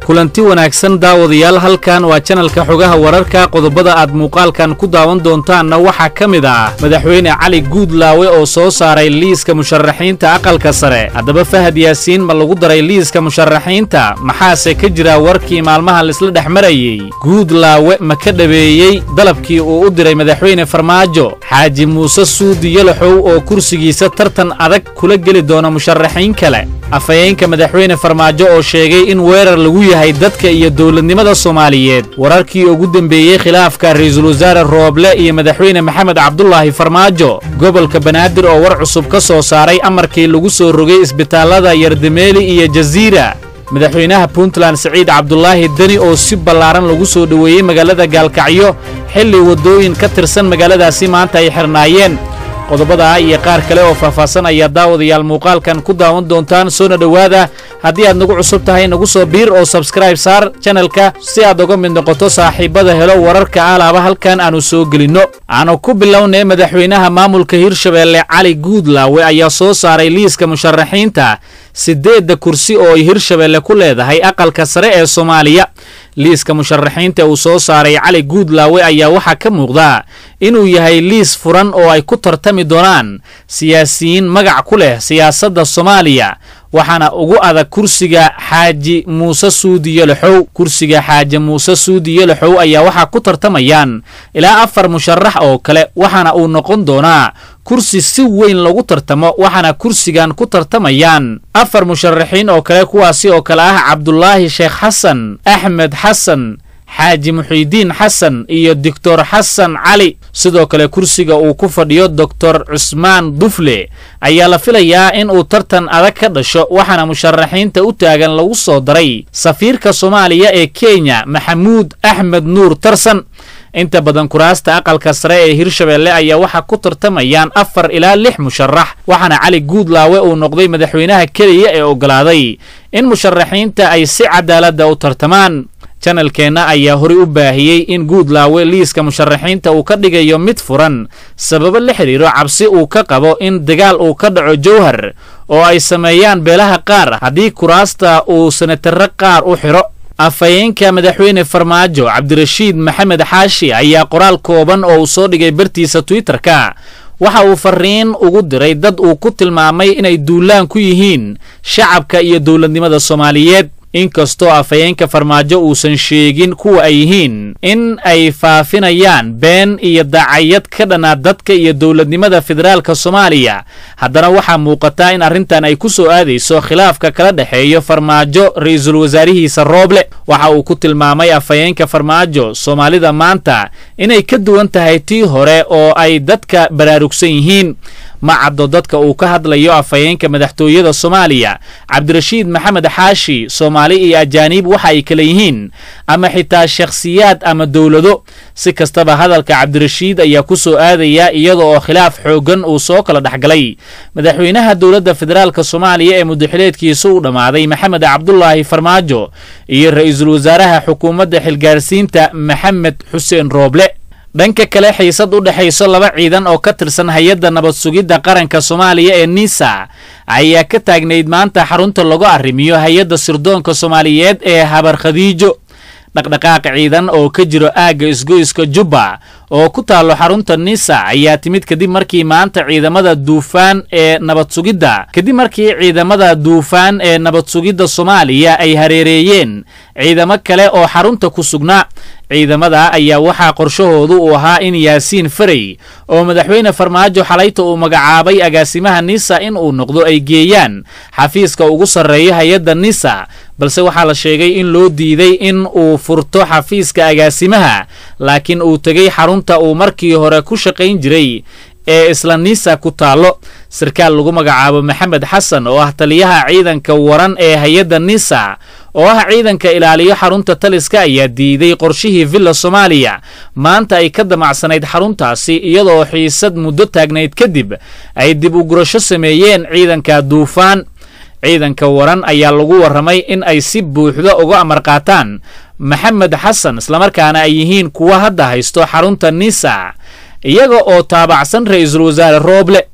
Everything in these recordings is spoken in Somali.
kulanti wanaagsan daawadayaal halkan waa janalka xogaha wararka qodobada aad muuqaalkan ku daawan doontaanna waxaa ka mid ah madaxweyne cali guudlaawe oo soo saaray liiska musharaxiinta aqalka sare haddaba fahad yaasiin ma lagu daray liiska musharaxiinta maxaase ka jira warkii maalmaha laisla dhex marayey guudlaawe ma ka dhabeeyey dalabkii uu u diray madaxweyne farmaajo xaaji muuse suudi yalaxow oo kursigiisa tartan adag kula geli doona musharaxiin kale afhayeenka madaxweyne farmaajo oo sheegay in weerar lagu yahay dadka iyo dowladnimada soomaaliyeed wararkii ugu dembeeyey khilaafka ra'iisul wasaare rooble iyo madaxweyne maxamed cabdulaahi farmaajo gobolka banaadir oo war cusub ka soo saaray amarkii lagu soo rogay isbitaallada yardameeli iyo jasiira madaxweynaha puntland siciid cabdulaahi deni oo si ballaaran lagu soo dhoweeyey magaalada gaalkacyo xilli waddooyin ka tirsan magaaladaasi maanta ay xirnaayeen qodobadaa iyo qaar kale oo faahfaahsan ayaa daawadayaal muuqaalkan ku daawan doontaan soona dhowaada haddii aad nagu cusub tahay nagu soo biir oo sabskraib saar janalka si aad uga mid noqoto saaxiibada helo wararka alaaba halkan aanu soo gelinno aanu ku bilownay madaxweynaha maamulka hirshabeelle cali guudlaawe ayaa soo saaray liiska musharaxiinta siddeedda kursi oo ay hirshabeelle ku leedahay aqalka sare ee soomaaliya liiska musharaxiinta uu soo saaray cali guudlaawe ayaa waxaa ka muuqda inuu yahay liis furan oo ay ku tartami doonaan siyaasiyiin magac ku leh siyaasadda soomaaliya waxaana ugu adag kursiga xaaji muuse suudi yalaxow kursiga xaaji muuse suudi yalaxow ayaa waxaa ku tartamayaan ilaa afar musharax oo kale waxaana uu noqon doonaa kursi si weyn lagu tartamo waxaana kursigan ku tartamayaan afar musharaxiin oo kale kuwaasi oo kale ah cabdulaahi sheekh xasan axmed xasan xaaji muxiidiin xasan iyo doctor xasan cali sidoo kale kursiga uu ku fadhiyo doctor cusmaan dufle ayaa la filayaa in uu tartan adag ka dhasho waxaana musharaxiinta u taagan lagu soo daray safiirka soomaaliya ee kenya maxamuud axmed nuur tarsan inta badan kuraasta aqalka sare ee hirshabeelle ayaa waxaa ku tartamayaan afar ilaa lix musharax waxaana cali guudlaawe uu noqday madaxweynaha keliya ee oggolaaday in musharaxiinta ay si cadaaladda u tartamaan janalkeenna ayaa horey u baahiyey in guudlaawe liiska musharaxiinta uu ka dhigayo mid furan sababo la xidhiiro cabsi uu ka qabo in dagaal uu ka dhaco jowhar oo ay sameeyaan beelaha qaar haddii kuraasta uu sanatarro qaar u xidho afhayeenka madaxweyne farmaajo cabdirashiid maxamed xaashi ayaa qoraal kooban oo uu soo dhigay bartiisa twitterka waxa uu fariin ugu diray dad uu ku tilmaamay inay duulaan ku yihiin shacabka iyo dowladnimada soomaaliyeed inkastoo afhayeenka farmaajo uusan sheegin kuwa ay yihiin in ay faafinayaan been iyo dacayad ka dhanaa dadka iyo dowladnimada federaalka soomaaliya haddana waxaa muuqataa in arrintan ay ku soo aadayso khilaafka kala dhexeeyo farmaajo ra'iisul wasaarihiisa rooble waxa uu ku tilmaamay afhayeenka farmaajo soomaalida maanta inay ka duwan tahay tii hore oo ay dadka baraarugsan yihiin ma caddo dadka uu ka hadlayo afhayeenka madaxtooyada soomaaliya cabdirashiid maxamed xaashi soomaali iyo ajaaniib waxa ay kale yihiin ama xitaa shakhsiyaad ama dowlado si kastaba hadalka cabdirashiid ayaa ku soo aadaya iyada oo khilaaf xooggan uu soo kala dhexgalay madaxweynaha dowladda federaalk soomaaliya ee mudaxileedkiisa u dhammaaday maxamed cabdulaahi farmaajo iyo ra'iisul wasaaraha xukuumadda xilgaarsiinta maxamed xuseen rooble dhanka kale xiisad u dhexayso laba ciidan oo ka tirsan hay-adda nabad sugidda qaranka soomaaliya ee nisa ayaa ka taagnayd maanta xarunta lagu arrimiyo hay-adda sirdoonka soomaaliyeed ee habar khadiijo dhaqdhaqaaq ciidan oo ka jiro aagga isgoyska jubba oo ku taallo xarunta nisa ayaa timid kadib markii maanta ciidamada duufaan ee nabad sugidda kadib markii ciidamada duufaan ee nabad sugidda soomaaliya ay hareereeyeen ciidamo kale oo xarunta ku sugnaa ciidamada ayaa waxaa qorshahoodu uu ahaa in yaasiin farey oo madaxweyne farmaajo xalayta uu magacaabay agaasimaha nisa in uu noqdo ay geeyaan xafiiska ugu sarreeya hay-adda nisa balse waxaa la sheegay in loo diiday in uu furto xafiiska agaasimaha laakiin uu tegey xarunta uu markii hore ku shaqayn jiray ee isla nisa ku taallo sarkaal lagu magacaabo maxamed xasan oo ah taliyaha ciidanka waran ee hay-adda nisa oo ah ciidanka ilaaliyo xarunta taliska ayaa diiday qorshihii villa soomaaliya maanta ay ka damacsanayd xaruntaasi iyadoo xiisad muddo taagnayd kadib ay dib u gurasho sameeyeen ciidanka duufaan ciidanka waran ayaa lagu warramay in ay si buuxda uga amar qaataan maxamed xasan islamarkaana ay yihiin kuwa hadda haysto xarunta nisa iyaga oo taabacsan ra'iisul wasaare rooble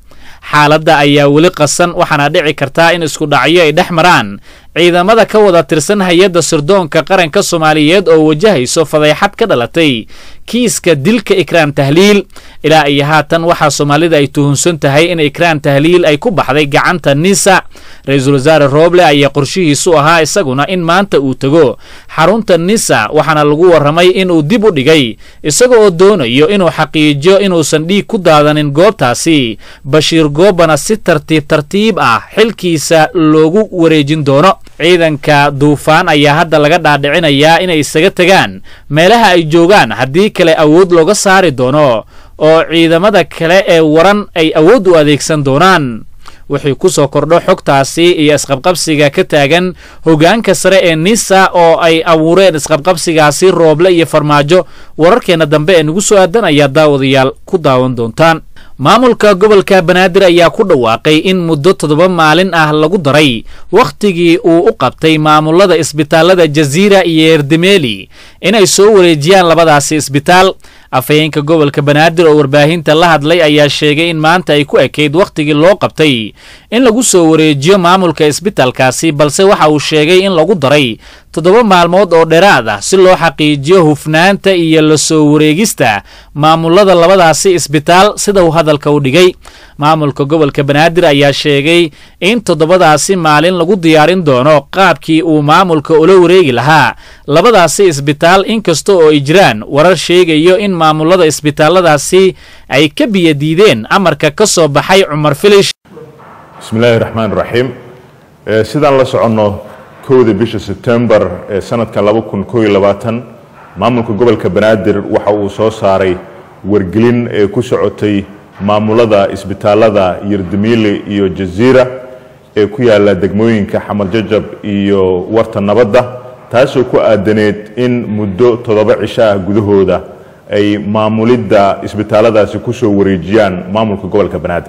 xaaladda ayaa weli qasan waxaana dhici kartaa in isku dhacyo ay dhex maraan ciidamada ka wada tirsan hay-adda sirdoonka qaranka soomaaliyeed oo wajahayso fadeexad ka dhalatay kiiska dilka ikraan tahliil ilaa iyo haatan waxaa soomaalida ay tuhunsan tahay in ikraan tahliil ay ku baxday gacanta nisa ra-iisul wasaare rooble ayaa qorshihiisu ahaa isaguna in maanta uu tego xarunta nisa waxaana lagu warramay inuu dib u dhigay isaga oo doonayo inuu xaqiijiyo inuusan dhiig ku daadanin goobtaasi bashiir goobana si tartiib tartiib ah xilkiisa loogu wareejin doono ciidanka duufaan ayaa hadda laga dhaadhicinayaa inay isaga tegaan meelaha ay joogaan haddii kale awood looga saari doono oo ciidamada kale ee waran ay awood u adeegsan doonaan wixii ku soo kordho xogtaasi iyo isqabqabsiga ka taagan hoggaanka sare ee nisa oo ay abuureen isqabqabsigaasi rooble iyo farmaajo wararkeenna dambe ee nagu soo aadan ayaa daawadayaal ku daawan doontaan maamulka gobolka banaadir ayaa ku dhawaaqay in muddo toddoba maalin ah lagu daray wakhtigii uu u qabtay maamulada isbitaalada jaziira iyo erdemeeli inay soo wareejiyaan labadaasi isbitaal afhayeenka gobolka banaadir oo warbaahinta la hadlay ayaa sheegay in maanta ay ku ekayd wakhtigii loo qabtay in lagu soo wareejiyo maamulka isbitaalkaasi balse waxa uu sheegay in lagu daray toddoba maalmood oo dheeraad ah si loo xaqiijiyo hufnaanta iyo la soo wareegista maamulada labadaasi isbitaal sida uu hadalka u dhigay maamulka gobolka banaadir ayaa sheegay in toddobadaasi maalin lagu diyaarin doono qaabkii uu maamulka ula wareegi lahaa labadaasi isbitaal inkasta oo ay jiraan warar sheegayo in maamulada isbitaalladaasi ay ka biyadiideen amarka ka soo baxay cumar filish bismillaahi raxmaan raxiim sidaan la soconno kowda bisha sebtembar ee sanadka laba kun koo iyo labaatan maamulka gobolka banaadir waxa uu soo saaray wargelin ee ku socotay maamulada isbitaalada yardamiile iyo jaziira ee ku yaala degmooyinka xamar jajab iyo warta nabadda taasoo ku aadaneed in muddo toddoba cisho ah gudahooda ay maamulidda isbitaaladaasi kusoo wareejiyaan maamulka gobolka banaadir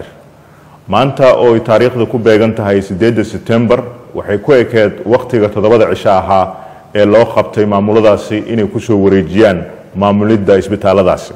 maanta oo ay taariikhda ku beegan tahay siddeedda sebtembar waxay ku ekeed wakhtiga toddobada cisho ahaa ee loo qabtay maamuladaasi inay kusoo wareejiyaan maamulidda isbitaaladaasi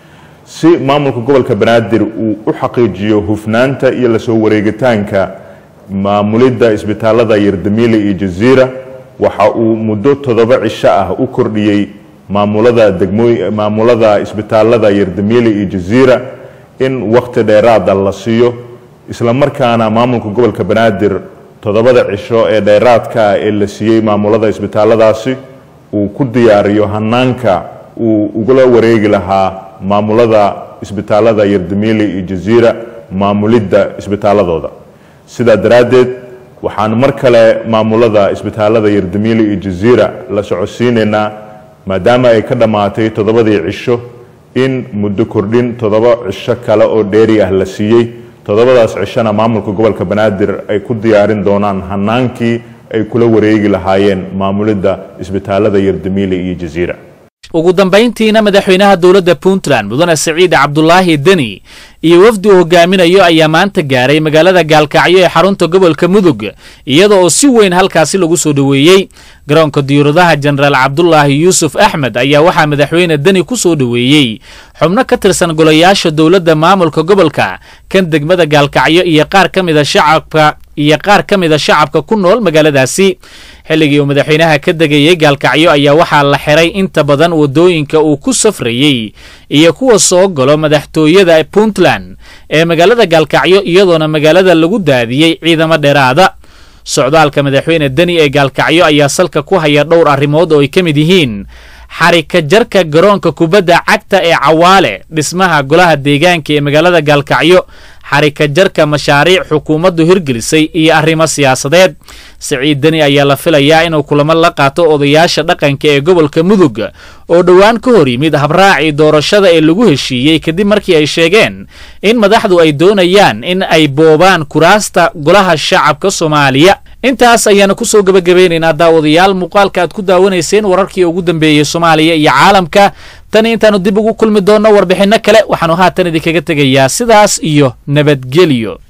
si maamulka gobolka banaadir uu u xaqiijiyo hufnaanta iyo lasoo wareegitaanka maamulidda isbitaalada yardamiile iyo jaziira waxa uu muddo toddoba cisho ah u kordhiyey maamulada degmooy maamulada isbitaalada yardamiile iyo jaziira in wakhti dheeraada la siiyo isla markaana maamulka gobolka banaadir toddobada cisho ee dheeraadka ah ee la siiyey maamulada isbitaaladaasi uu ku diyaariyo hanaanka uu ugula wareegi lahaa maamulada isbitaalada yardamiile iyo jaziira maamulidda isbitaaladooda sidaa daraaddeed waxaan mar kale maamulada isbitaalada yardamiile iyo jaziira la socodsiinaynaa maadaama ay ka dhammaatay toddobadii cisho in muddo kordhin toddoba cisho kale oo dheeri ah la siiyey toddobadaas cishona maamulka gobolka banaadir ay ku diyaarin doonaan hanaankii ay kula wareegi lahaayeen maamulidda isbitaalada yardamiile iyo jaziira ugu dambayntiina madaxweynaha dowladda puntland mudane siciid cabdulaahi deni iyo wafdi uu hogaaminayo ayaa maanta gaaray magaalada gaalkacyo ee xarunta gobolka mudug iyada oo si weyn halkaasi lagu soo dhoweeyey garoonka diyuuradaha jenaraal cabdulaahi yuusuf axmed ayaa waxaa madaxweyne deni ku soo dhoweeyey xubno ka tirsan golayaasha dowladda maamulka gobolka kan degmada gaalkacyo iyo qaar ka mida shacabka iyo qaar ka mida shacabka ku nool magaaladaasi xilligii uu madaxweynaha ka degayey gaalkacyo ayaa waxaa la xiray inta badan waddooyinka uu ku safrayey iyo kuwa soo galo madaxtooyada puntland ee magaalada gaalkacyo iyadoona magaalada lagu daadiyey ciidamo dheeraada socdaalka madaxweyne deni ee gaalkacyo ayaa salka ku haya dhowr arrimood oo ay ka mid yihiin xarika jarka garoonka kubadda cagta ee cawaale dhismaha golaha deegaanka ee magaalada gaalkacyo xarika jarka mashaariic xukuumaddu hirgelisay iyo arrimo siyaasadeed siciid deni ayaa la filayaa inuu kulamo la qaato odayaasha dhaqanka ee gobolka mudug oo dhowaan ka hor yimid habraacii doorashada ee lagu heshiiyey kadib markii ay sheegeen in madaxdu ay doonayaan in ay boobaan kuraasta golaha shacabka soomaaliya intaas ayaanu ku soo gebagabeynaynaa daawadayaal muuqaalka aad ku daawanayseen wararkii ugu dambeeyey soomaaliya iyo caalamka tan intaannu dib ugu kulmi doonno warbixinno kale waxaanu haatan idinkaga tegayaa sidaas iyo nabadgelyo